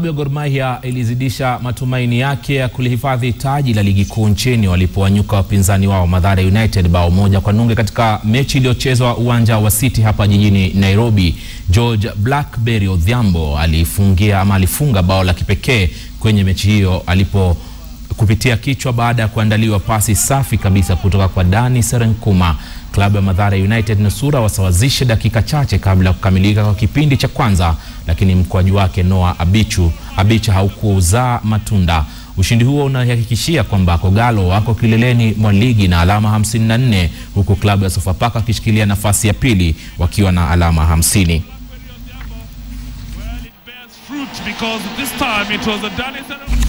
Klabu ya Gor Mahia ilizidisha matumaini yake ya kulihifadhi taji la ligi kuu nchini walipowanyuka wapinzani wao Mathare United bao moja kwa nunge katika mechi iliyochezwa uwanja wa City hapa jijini Nairobi. George Blackberry Odhiambo alifungia ama alifunga bao la kipekee kwenye mechi hiyo alipo kupitia kichwa baada ya kuandaliwa pasi safi kabisa kutoka kwa Dani Serenkuma. Klabu ya Mathare United nusura wasawazishe dakika chache kabla ya kukamilika kwa kipindi cha kwanza, lakini mkwaju wake Noah Abichu Abicha haukuzaa matunda. Ushindi huo unahakikishia kwamba Kogalo wako kileleni mwa ligi na alama 54 huku klabu ya Sofapaka wakishikilia nafasi ya pili wakiwa na alama 50. Well, it bears fruit because this time it was a Dennis